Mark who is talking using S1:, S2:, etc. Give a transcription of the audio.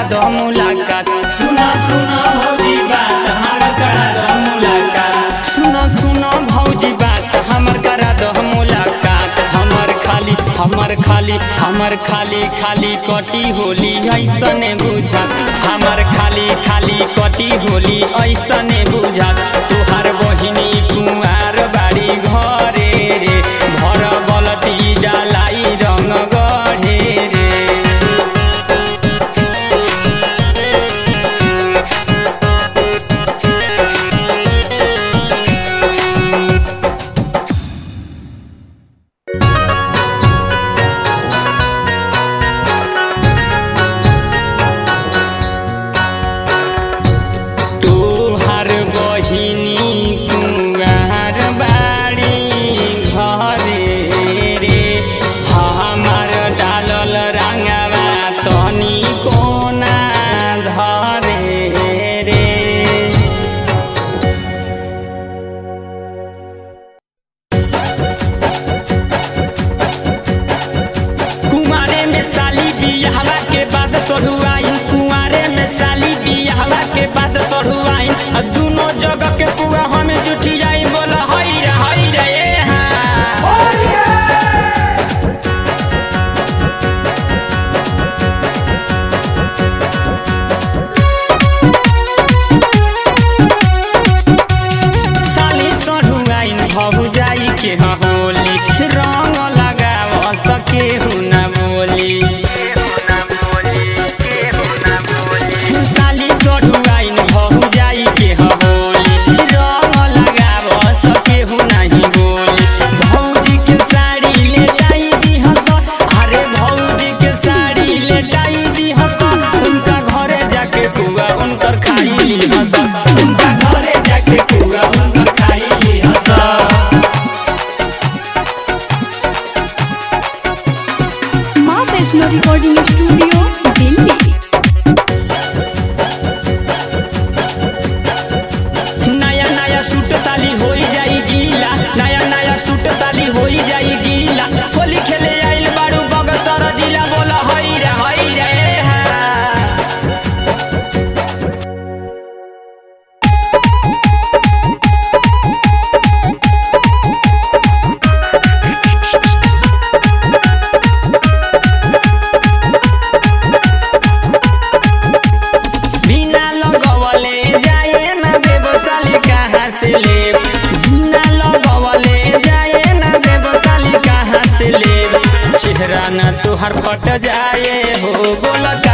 S1: दो मुलाकात
S2: सुना सुना भौजी बात हमर करा दो मुलाकात
S1: सुनो सुनो भौजी बात हमर करा दो मुलाकात हमर खाली हमर खाली हमर खाली खाली कटी होली ऐसने बुझत हमर खाली खाली कटी होली ऐसने बुझत तुहार बहिनी कुमार बाड़ी घरे रे भर बलटी डालाई रंग गढ़े रे तोहर बहिनी कुमार बाड़ी घरे रे हमर डालल रंगवा तनी कोना धरे रे कुंवारे में साली बियाहवा के बाद सढ़ुआइन कुंवारे में साली बियाहवा के बाद सढ़ुआइन आ दुनो जगह के पुआ हमें जुठी जाई बोला हई रे हई रे ए हाँ साली सढ़ुआइन भहु जाई के ह होली रंग लगाव सके हुना बोली साली सढ़ुआइन भहु जाई के ह होली रंग लगाव सके हुना ही बोली भौजी के साड़ी ले जाई दी हस अरे भौजी के साड़ी ले जाई दी हस उनका घरे जाके पुआ उनकर खाई ली हस उनका घरे जाके पुआ उनकर खाई ली हस
S3: माँ वैष्णो रिकॉर्डिंग स्टूडियो दिल्ली
S1: नया नया सूट साली होई जाई गीला नया नया सूट साली होई जाई गीला होली खेले आइल बारू बगसर दिला बोला हई रे हई रे हा बिना लगवले जाए ना देवसाली कहाँ से ले बिना लगवले जाए ना देवसाली कहाँ से ले चेहरा न तुहर फट जाए हो बोलत